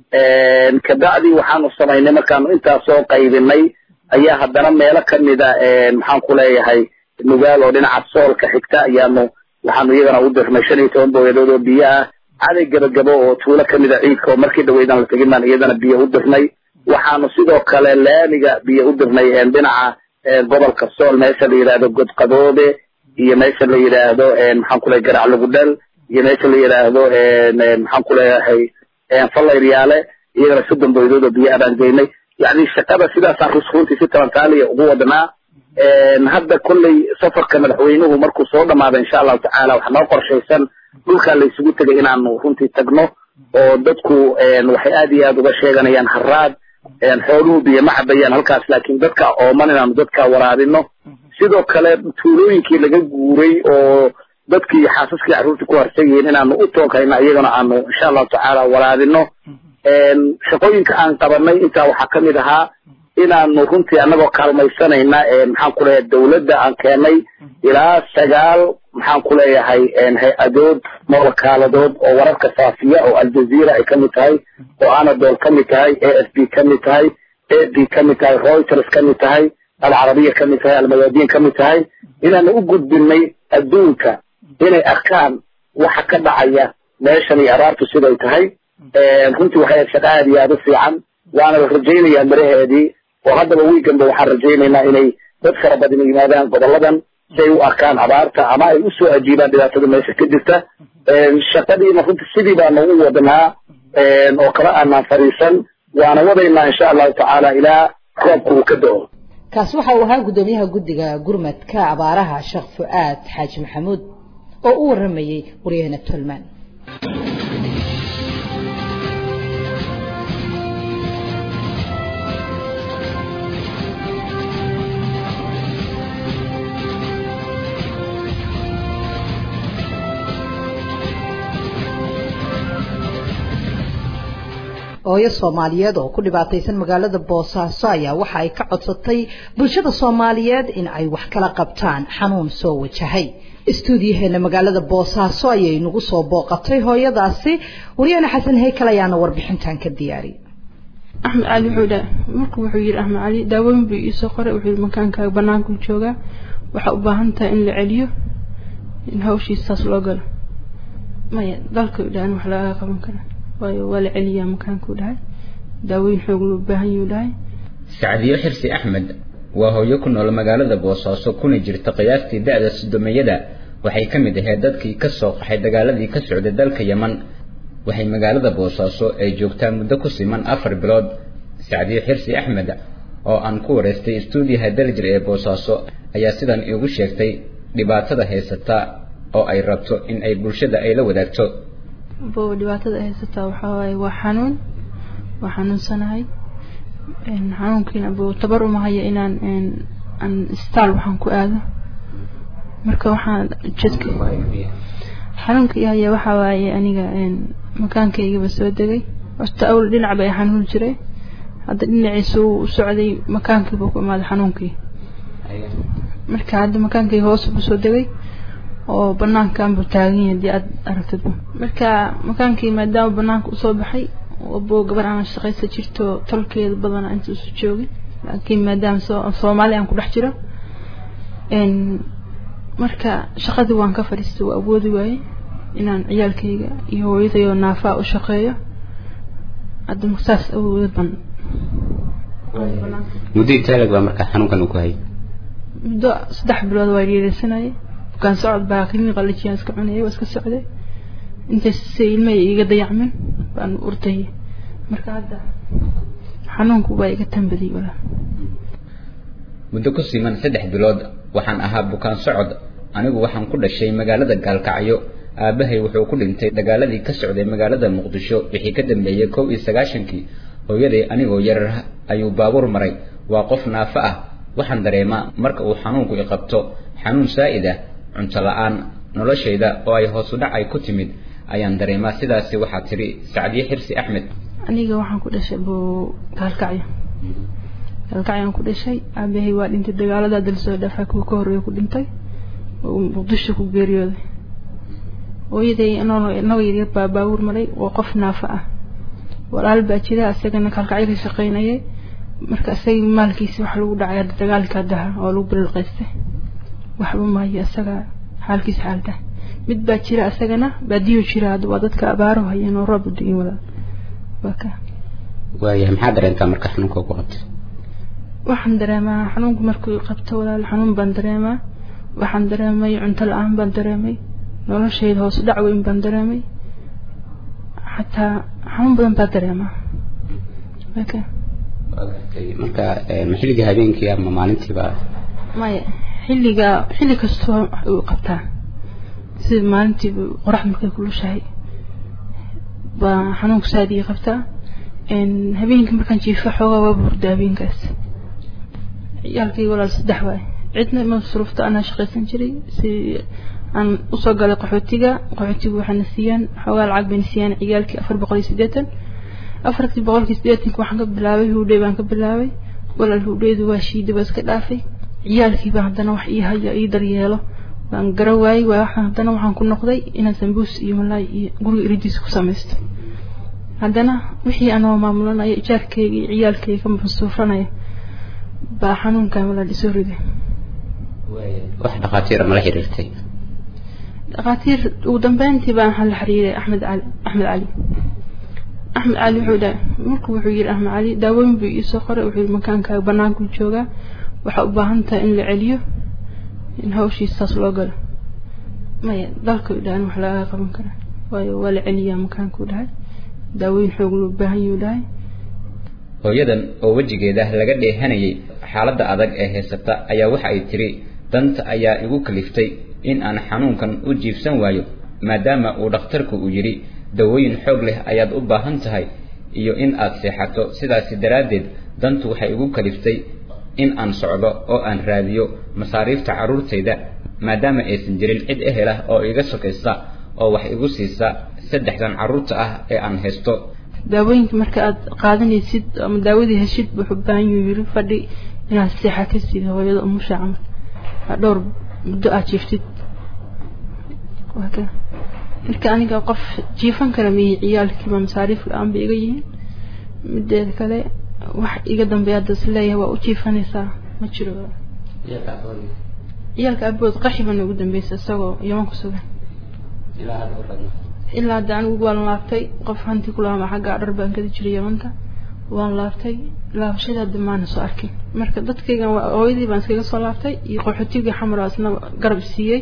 kabacdi waxaanu samaynay markaanu intaas soo qaybinay ayaa haddana meelo kamida maxaan ku leeyahay nugaal oo dhinaca soolka xigta ayaanu waxaanu iyagana u dirnay shan iyo toban booyadood oo biyo ah caday gabagabo oo tuulo kamida ciidka oo markii dhaweydan la tegin baan iyadana biyo u dirnay waxaanu sidoo kale laamiga biyo u dirnay dhinaca gobolka sool meesha la yidhaahdo godqadoobe iyo meesha la yidhaahdo maxaan ku leeyahay garac lugudhel iyo meesha la yidhaahdo maxaan ku leeyahay fallayryaale iyagana soddon booyadood oo biyo abaan geynay yani shaqada sidaasaan rusruntii si talantaaliya ugu wadnaa hadda kolley safarka madaxweynuhu markuu soo dhamaado insha allahu tacaala waxaa noo qorshaysan dhulkaa la isugu tegay inaanu runtii tagno oo dadku waxay aad iyo aad uga sheeganayaan haraad xooluhu biyo ma cabayaan halkaas laakiin dadka ooman inaanu dadka waraabino sidoo kale tuulooyinkii laga guuray oo dadkii xaasaskii carruurtii ku harsan yihiin inaanu u tooghayno iyagana aanu insha allahu tacaala waraabino shaqooyinka aan qabanay intaa waxaa kamid ahaa inaanu runtii anagoo kaalmaysanayna maxaan ku leeyahay dawladda aan keenay ilaa sagaal maxaan ku leeyahay hay-adood mawakaaladood oo wararka faafiya oo aljazeera ay kamid tahay oo anadol kamid tahay a f b kamid tahay a b kamid tahay reuters kamid tahay alcarabiya kamid tahay almayaadiin kamid tahay inaanu u gudbinay adduunka inay arkaan waxa ka dhacaya meeshan iyo abaartu siday tahay runtii waxay ahayd shaqo aad iyo aad u fiican waana la rajaynayaa miraheedii oo haddaba wiiganba waxaan rajaynaynaa inay dad fara badan yimaadaan goboladan si ay u arkaan abaarta ama ay usoo ajiibaan dhibaatada meesha ka jirta shaqadiina runtii sidii baanu u wadnaa oo kala aanaan fadhiisan waana wadaynaa insha allahu tacaala ilaa roobka uu ka do-o kaasi waxa uu ahaa guddoomiyaha guddiga gurmadka abaaraha sheekh fu-aad xaaji maxamuud oo u waramayey waryahana tolmaan hooyo soomaaliyeed oo ku dhibaataysan magaalada boosaaso ayaa waxa ay ka codsatay bulshada soomaaliyeed in ay wax kala qabtaan xanuun soo wajahay istuudiyaheena magaalada boosaaso ayay nagu soo booqatay hooyadaasi waryahana xasan heykal ayaana warbixintan ka diyaariyay axmed cali wuxuu dhaha marku wuxuu yidhi axmed cali daawooyin buu iisoo qoray wuxuu yidhi makaankaaga banaanku joogaa waxaa u baahan tahay in la celiyo in hawshiisa saas loo galo maya dalka dhahan wax lagaga qaban kara waayo waa la celiyaa makaankuu dhahay daawooyin xoog loo baahan yuu dhahay sacdiyo xirsi axmed waa hooyo ku nool magaalada boosaaso kuna jirta qiyaastii da-da sodomeyada waxay ka mid ahayd dadkii ka soo qaxay dagaaladii ka socday dalka yeman waxay magaalada boosaaso ay joogtaa muddo ku siman afar bilood sacdiyo xirsi axmed oo aan ku wareystay istuudiyaha darjir ee boosaaso ayaa sidan iigu sheegtay dhibaatada haysata oo ay rabto in ay bulshada ay la wadaagto bo dhibaatada ay haysataa waxaa waaye waa xanuun waa xanuunsanahay xanuunkiina bo tabar uma haya inaan aan isbitaal waxaan ku aado marka waxaan jadka xanuunka i haya waxaa waaye aniga makaankaygaba soo degay horta awl dhinac ba ay xanuun jiray hadda dhinaciisa uu socday makaankiiba ku imaaday xanuunkii marka hadda makaankayga hoos buu soo degay oo banaankan buu taagan yahay hadii aad aragtid marka makaankii maadaama banaanka usoo baxay bo gabar aan shaqaysa jirto tolkeeda badana inta isu joogin laakiin maadaama soomaali aan ku dhex jiro marka shaqadii waan ka fadhiistay waa awoodi waaye inaan ciyaalkayga iyo hooyadayoo naafaa u shaqeeyo hadda saas awood ban muddo intaalag baa markaa xanuunkan uu ku hayay muddo saddex bilood waa dhiiraysanayay bukaan socod baa kini qalajiyaan iska cunayay waa iska socday intays ilmahay iga dayacmin baan urtay marka hadda xanuunku waa iga tambadiyay walaa muddo ku siman saddex bilood waxaan ahaa bukaan socod anigu waxaan ku dhashay magaalada gaalkacyo aabbahay wuxuu ku dhintay dagaaladii ka socday magaalada muqdisho wixii ka dambeeyey kow iyo sagaashankii hooyaday anigoo yarar ayuu baabuur maray waa qof naafo ah waxaan dareemaa marka uu xanuunku i qabto xanuun saa'id ah cunto la-aan noloshayda oo ay hoosu dhac ay ku timid ayaan dareemaa sidaasi waxaa tiri sacdiye xirsi axmed aniga waxaan ku dhashay bu gaalkacyo gaalkacyaan ku dhashay aabahay waa dhintay dagaalada dalsoo dhafa kuwa ka horreeya ku dhintay oo muqdisho ku geeriyooday hooyaday inagoo yaryar baa baabuur maray waa qof naafo ah walaal baa jira isagana gaalkacyo ka shaqaynayay marka isagii maalkiisi wax lagu dhacay hadda dagaalka daha oo lagu bililqaystay waxba maayo isaga xaalkiisa xaalta mid baa jira isagana baadiyo jira hadda waa dadka abaaro hayeen oo roob udigin walaal waa ka waayahay maxaa dareentaa marka xanuunka ku qabtay waxaan dareemaa xanuunku markuu qabto walaal xanuun baan dareemaa waxaan dareemay cunto la-aan baan dareemay noloshayda hoos dhac weyn baan dareemay xataa xanuun badan baa dareemaa waka marka ma xilliga habeenkii ama maalintiiba maya xilliga xilli kastoo uu qabtaa sida maalintiiba qorax markay kulushahay baa xanuunka saad ii qabtaa habeenkii markaan jiifo xoogaa waa burda habeenkaas ciyaalkayga walaal saddex waay cidna ima masruufta anaa shaqaysan jiray si aan usoo galay qaxootiga qaxootiga waxaana siiyaan xoogaa lacag bayna siiyaan ciyaalkii afar boqol iyo siddeetan afartii boqolkii siddeetanka waxaan ka bilaabay huudhey baan ka bilaabay walaal huudheydu waa shiida baa iska dhaafay ciyaalkiiba haddana wax ii haya ii daryeelo baan gara waayey waa waxaan haddana waxaan ku noqday inaan sambuus iyo malaay iyo guriga iridiisa ku samaysto haddana wixii anoo maamulanaya ijaarkayga iyo ciyaalkayga ka masuufanaya baa xanuunkan walaal isoo riday wax dhakhaatiira mala xiriirtay dhakhaatiir ugu dambeyntii baan waxaan la xiriiray axmed cali axmed cali axmed cali wuxuu dhaha marku wuxuu yidhi axmed cali daawooyin buu iisoo qoray wuxuu yidhi makaankaaga banaanku joogaa waxaa u baahan tahay in la celiyo in hawshiisa saas loo galo maya dalka dhahan wax lagaga qaban kara waayo waa la celiyaa makaankuu dhahay daawooyin xoog loo baahan yuu dhahay hooyadan oo wejigeeda laga dheehanayay xaaladda adag ee haysata ayaa waxa ay tiri danta ayaa igu kaliftay in aan xanuunkan u jiifsan waayo maadaama uu dhakhtarku uu yidhi dawooyin xoog leh ayaad u baahan tahay iyo in aad seexato sidaasi daraaddeed dantu waxay igu kaliftay in aan socdo oo aan raadiyo masaariifta carruurtayda maadaama aysan jirin cid ehel ah oo iga sokaysa oo wax igu siisa saddexdan carruurta ah ee aan haysto daawooyinka marka aad qaadanaysid ama daawadii heshid wuxuu u baahan yuu yiri fadhi inaad seexa ka siid hooyada umusha camal dhowr muddo aad jiiftid marka aniga qof jiifan kara miyi ciyaalkiiba masaariif la-aan bay iga yihiin mideeda kale wax iga dambeeya hadda is leeyahay waa u jiifanaysaa ma jiro ciyaalka abood qaxibana ugu dambeysa isagoo yaman ku sugan ilaa hadda anigu waan laabtay qof hanti ku laama xagga dhar baan gadi jiray yamanta waan laabtay laabashada hadda maana soo arkin marka dadkaygan hooyadii baan iskaga soo laabtay iyo qaxootigii xamar isna garab siiyey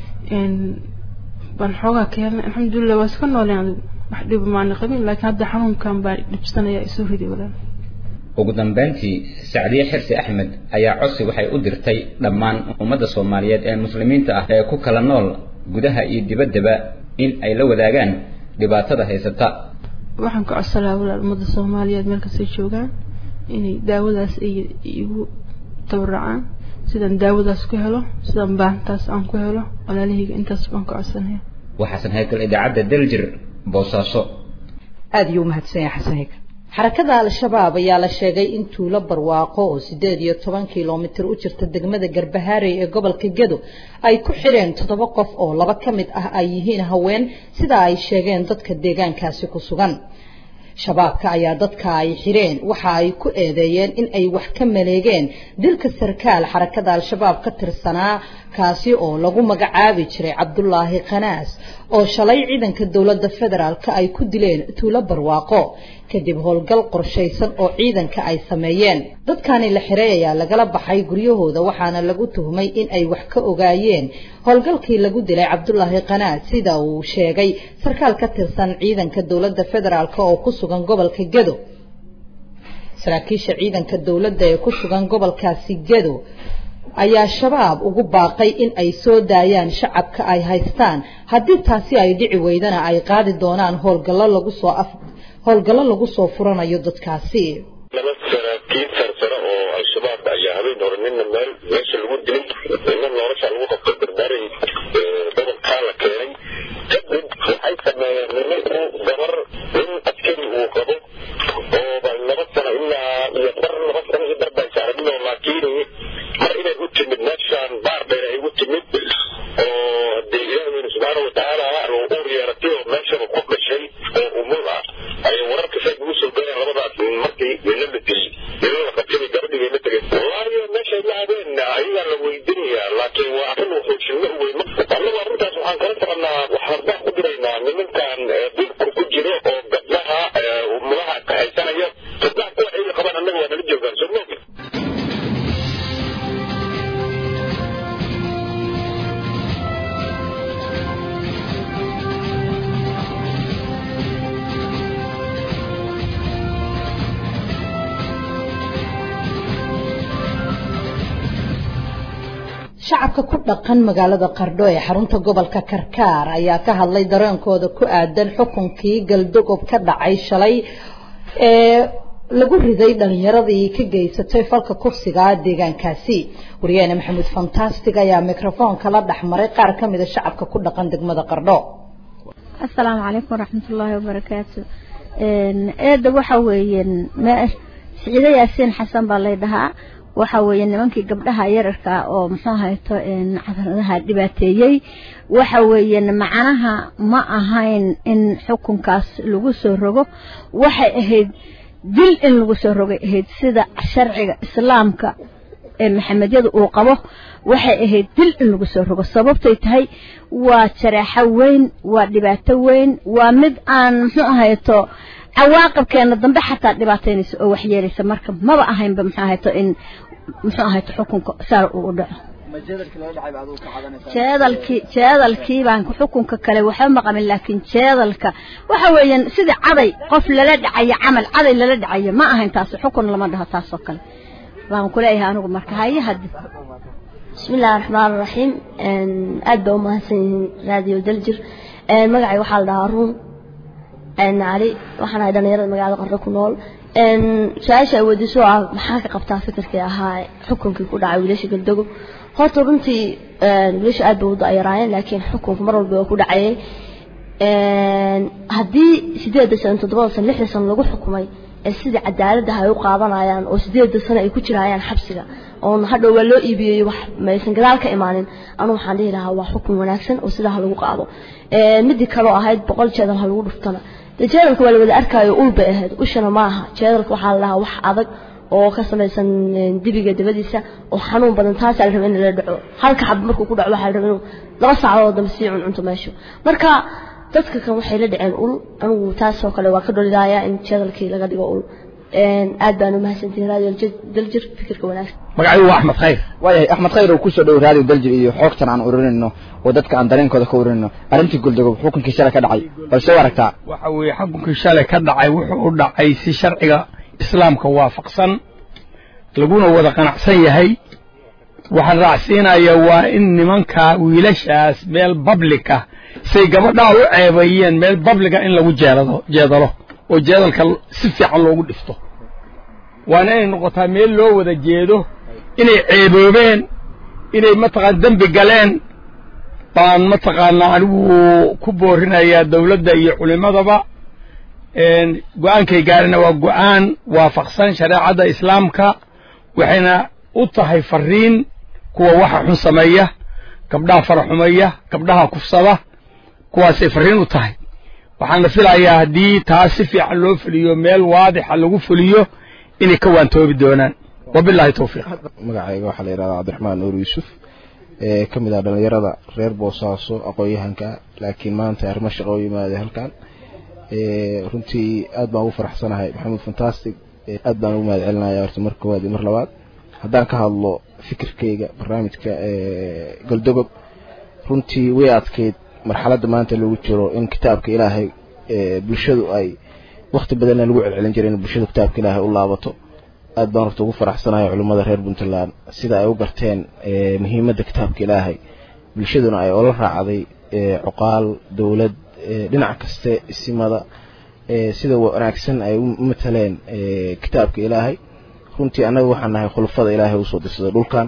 baan xoogaa ka helnay alxamdulilah waa iska nooleen adigu wax dhiba maana qabin laakiin hadda xanuunkan baa dhibsanaya isoo riday walaal ugu dambeyntii sacdiye xirsi axmed ayaa codsi waxay u dirtay dhammaan ummadda soomaaliyeed ee muslimiinta ah ee ku kala nool gudaha iyo dibaddaba in ay la wadaagaan dhibaatada haysata waxaan ka codsalaa walaal ummadda soomaaliyeed meel kastay joogaan inay daawadaas ay igu tabaracaan sidaan daawadaas ku helo sidaan baahantaas aan ku helo walaalahayga intaas baan ka codsanaya waa xasan haykal idaacadda daljir boosaaso aada iyo umahadsan yahay xasan haykal xarakada al-shabaab ayaa la sheegay in tuulo barwaaqo oo sideed iyo toban kilomitir u jirta degmada garbahaarey ee gobolka gedo ay ku xidheen toddoba qof oo laba ka mid ah ay yihiin haween sida ay sheegeen dadka deegaankaasi ku sugan shabaabka ayaa dadka ay xidheen waxa ay ku eedeeyeen in ay wax ka maleegeen dilka sarkaal xarakada al-shabaab ka tirsanaa kaasi oo lagu magacaabi jiray cabdulaahi khanaas oo shalay ciidanka dowladda federaalka ay ku dileen tuulo barwaaqo kadib howlgal qorshaysan oo ciidanka ay sameeyeen dadkani la xiray ayaa lagala baxay guryahooda waxaana lagu tuhmay in ay wax ka ogaayeen howlgalkii lagu dilay cabdulaahi khanaas sida uu sheegay sarkaal ka tirsan ciidanka dowladda federaalk oo ku sugan gobolka gedo saraakiisha ciidanka dowladda ee ku sugan gobolkaasi gedo ayaa shabaab ugu baaqay in ay soo daayaan shacabka ay haystaan haddii taasi ay dhici weydana ay qaadi doonaan howlgallo lagu soo af howlgallo lagu soo furanayo dadkaasi laba saraakiil sarsare oo al-shabaab ayaa habeen hore nina meel meesha lagu dilay nina nolosha lagu qabto barbaaray gobolkaa la keenay kadib waxay sameeyeen nimanku gabar nin askari uu qabo oo laba sano ilaa iyo bar laba sano iyo bar baan saarabinoo laakiin mar inay u timid meeshaan baar dheer ay u timid oo dee ilaahweyne subxaana watacaala uu uur yeeratay oo meeshaba ku dhashay oo umul ah ayay wararka saad ugu soo galeen labadaas markii nina la dilay nina la qabtay gabadhii bay la tegeen wallaahi meeshay la habeen ayagaa la weydiinayaa laakiin waa arrin wuxuushinno u weyn annagu arrintaas waxaan kala soconaa waxaan baa ku diraynaa nimankan dhulka ku jiro oo gabdhaha umulaha ka haysanaya gabdhaha kuwa ciida qabaan annaga waa nala joogaan soo moogi shacabka ku dhaqan magaalada qardho ee xarunta gobolka karkaar ayaa ka hadlay dareenkooda ku aadan xukunkii galdogob ka dhacay shalay ee lagu riday dhalinyaradii ka geysatay falka kursiga deegaankaasi wariyaheena maxamuud fantastic ayaa mikrofoonka la dhexmaray qaar ka mida shacabka ku dhaqan degmada qardho asalaamu calaykum waraxmatullaahi wabarakaatu eedda waxa weeye siciide yaasiin xasan baa lay dhahaa waxa weeye nimankii gabdhaha yararka oo muxuu hayto cadaradaha dhibaateeyey waxa weeye macnaha ma ahayn in xukunkaas lagu soo rogo waxay ahayd dil in lagu soo rogay ahayd sida sharciga islaamka ee maxamedyada uu qabo waxay ahayd dil in lagu soo rogo sababtay tahay waa jareexo weyn waa dhibaato weyn waa mid aan muxuu ahayto cawaaqibkeena dambe xataa dhibaataynaysa oo waxyeelaysa marka maba ahaynba muxuu ahayto in muxuu ahayto xukunka saar uu u dhaco jeedalkii jeedalkii baan xukunka kale waxba maqamin laakiin jeedalka waxa weeyaan sida caday qof lala dhacayo camal caday lala dhacayo ma ahayn taas xukun lama dhaho taas oo kale baan kuleeyahay anigu marka haye hadda بسم الله الرحمن الرحيم aad baa umahadsan yihiin raadiyo daljir magacay waxaa la dhahaa ruun cali waxaan ahay dhalinyarada magaalada qarre ku nool su-aasha ay weydiiso ah maxaa ka qabtaa fikirkii ahaa xukunkii ku dhacay wiilasha galdogo horta runtii wiilasha aad bay u dayaraayeen laakiin xukunku mar walba waa ku dhacayay haddii sideedda sano toddobada sano lixda sano lagu xukumay ee sida cadaaladda ay u qaadanayaan oo sideedda sano ay ku jirayaan xabsiga oon hadhow waa loo iibiyey wax maysan gadaal ka imaanin anu waxaan dhihi lahaa waa xukun wanaagsan oo sidaa ha lagu qaado midii kaloo ahayd boqol jeedal ha lagu dhuftana dee jeedalka waa la wada arkaayo ul bay ahayd ushana ma aha jeedalka waxaa la dhahaa wax adag oo ka samaysan dibiga dabadiisa oo xanuun badan taasaa la raba in la dhaco halka xab markuu ku dhaco waxaa la raba inuu laba saacadood dambe sii cuncunto meeshu marka dadka kan waxay la dhaceen ul anigu taasoo kale waa ka dholidaaya in jeedalkii laga dhigo ul aad baan u mahadsantihin raadiyo daljir fikirka wanaagsan magacaygu waa axmed khayr waayahay axmed khayr oo kusoo dhow raadiyo daljir iyo xoogtan aan ururinayno oo dadka aan dareenkooda ka ururinayno arrintii goldogob xukunkii shalay ka dhacay bal soo aragtaa waxa weeye xukunkii shalay ka dhacay wuxuu u dhacay si sharciga islaamka waafaqsan laguna wada qanacsan yahay waxaan raacsiinaya waa in nimanka wiilashaas meel public ah say gabadhaa u ceebayeen meel publica in lagu jeedado jeedalo oo jeedalka si fiican loogu dhifto waana inay noqotaa meel loo wada jeedo inay ceeboobeen inay mataqaan dembi galeen baan mataqaanaa anigu ku boorinayaa dawladda iyo culimadaba go-aankay gaarina waa go-aan waafaqsan shareecadda islaamka waxayna u tahay fariin kuwa waxa xun sameeya gabdhaha faraxumeeya gabdhaha kufsada kuwaasay fariin u tahay waxaana filayaa haddii taas si fiican loo fuliyo meel waadixa lagu fuliyo inay ka waantoobi doonaan wabilahi towfiiq magacayga waxaa la yidhahdaa cabdiraxmaan nuur yuusuf ee ka mid ah dhallinyarada reer boosaaso aqoon-yahanka laakiin maanta arrimo shaqo u yimaaday halkan runtii aad baan ugu faraxsanahay maxamuud fantastic aad baan ugu mahad celinaya horta mar koowaad iyo mar labaad haddaan ka hadlo fikirkeyga barnaamijka goldogob runtii way adkeyd marxaladda maanta lagu jiro in kitaabka ilaahay bulshadu ay wakti badanna lagu celcelin jiray in bulshadu kitaabka ilaahay u laabato aad baan horta ugu faraxsanahay culimmada reer puntland sida ay u garteen muhiimadda kitaabka ilaahay bulshaduna ay ola raacday cuqaal dowlad dhinac kaste isimada sida wanaagsan ay u mataleen kitaabka ilaahay runtii annaga waxaan nahay khulafada ilaahay usoo dirsaday dhulkan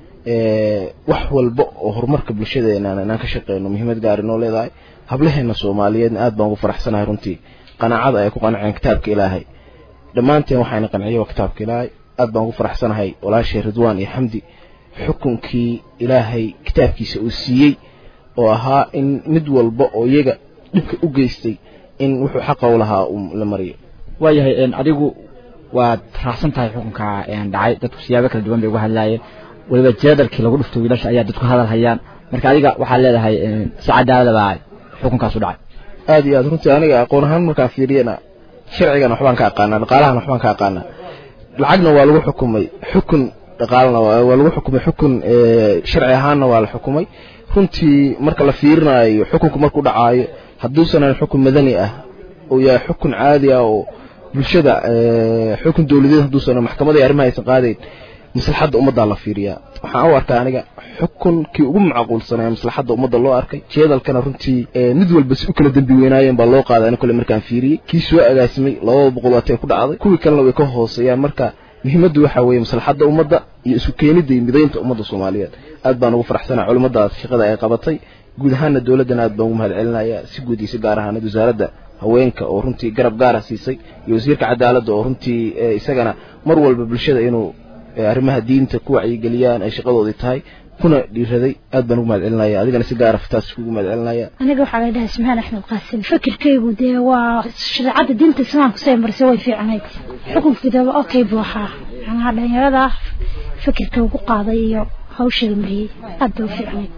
wax walba oo horumarka bulshadeena inaan ka shaqeyno muhiimad gaari noo leedahay hablaheena soomaaliyeedna aad baan ugu faraxsanahay runtii qanaacada ay ku qanceen kitaabka ilaahay dhammaanteen waxayna qanciye waa kitaabka ilaahay aad baan ugu faraxsanahay walaashay ridwaan iyo xamdi xukunkii ilaahay kitaabkiisa uu siiyey oo ahaa in mid walba oo iyaga dhibka u geystay in wuxuu xaqa u lahaa la mariyo waayahay adigu waad raacsan tahay xukunka dhacay dadku siyaabo kala duwan bay uga hadlaayeen weliba jeedalkii lagu dhufto wiilasha ayaa dadku hadal hayaan marka adiga waxaad leedahay si cadaalada baa xukunkaas u dhacay aad iyo aad runtii aniga aqoon ahaan markaan fiiriyana sharcigan waxbaan ka aqaanaa dhaqaalahan waxbaan ka aqaanaa lacagna waa lagu xukumay xukun dhaqaalana waa lagu xukumay xukun sharci ahaanna waa la xukumay runtii marka la fiirinayo xukunku markuu dhacaayo hadduusan xukun madani ah oo yahay xukun caadi ah oo bulshada xukun dowladeed hadduusan maxkamadii arrimaha aysan qaadayn maslaxadda ummaddaa la fiiriyaa waxaan u arkaa aniga xukunkii ugu macquulsanaya maslaxadda ummadda loo arkay jeedalkana runtii mid walba si u kala dembi weynaayeen baa loo qaaday ani kole markaan fiiriyey kii soo agaasimay labada boqol waatee ku dhacday kuwii kalena way ka hooseeyaan marka muhiimaddu waxa weeye maslaxadda ummadda iyo isu keenidda iyo midaynta ummadda soomaaliyeed aad baan ugu faraxsanahay culimmadaas shaqada ay qabatay guud ahaanna dowladdana aad baan ugu mahad celinaya si guud iyo si gaar ahaanad wasaaradda haweenka oo runtii garab gaara siisay iyo wasiirka cadaaladda oo runtii isagana mar walba bulshada inuu arrimaha diinta ku wacyigeliyaan ay shaqadoodii tahay kuna dhiiraday aad baan ugu mahad celinaya adigana si gaara fataas kugu mahad celinaya aniga waxaa la dhahaa ismahaan axmed qaasim fikirkaygu dee waa shareecadda diinta islaamka say marisay way fiicnayd xukunkeedaba okay buu ahaa macnaha dhalinyarada fikirka ugu qaaday iyo hawsha la mariyey aad bay u fiicnayd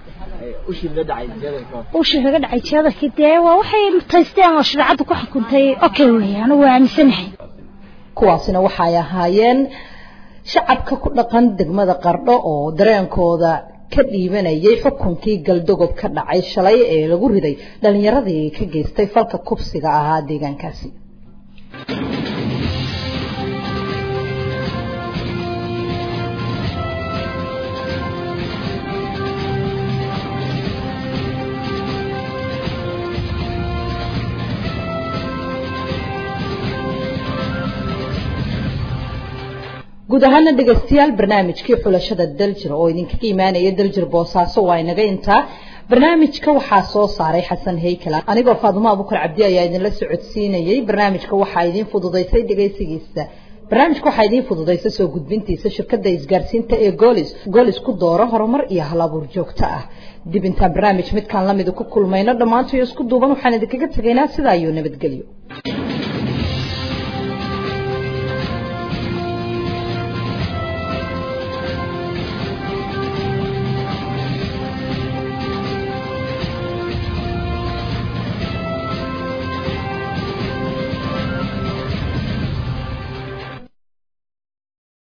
ushii laga dhacay jeedalkii dee waa waxay mutaysteen oo shareecadda ku xukuntay okay weeye anigu waa aaminsanahay kuwaasina waxay ahaayeen shacabka ku dhaqan degmada qardho oo dareenkooda ka dhiibanayay xukunkii galdogob ka dhacay shalay ee lagu riday dhalinyaradii ka geystay falka kubsiga ahaa deegaankaasi guud ahaana dhegaystayaal barnaamijkii xulashada daljir oo idinkaga imaanaya daljir boosaaso waa inaga intaa barnaamijka waxaa soo saaray xasan heykala anigoo faadumo abukar cabdi ayaa idinla socodsiinayay barnaamijka waxaa idiin fududaysay dhegaysigiisa barnaamijka waxaa idiin fududaysa soo gudbintiisa shirkadda isgaarsiinta ee goolis goolis ku dooro horumar iyo halabuur joogto ah dib intaan barnaamij midkaan lamida ku kulmayno dhammaantoyo isku duuban waxaan idinkaga tegaynaa sidaa iyo nabadgelyo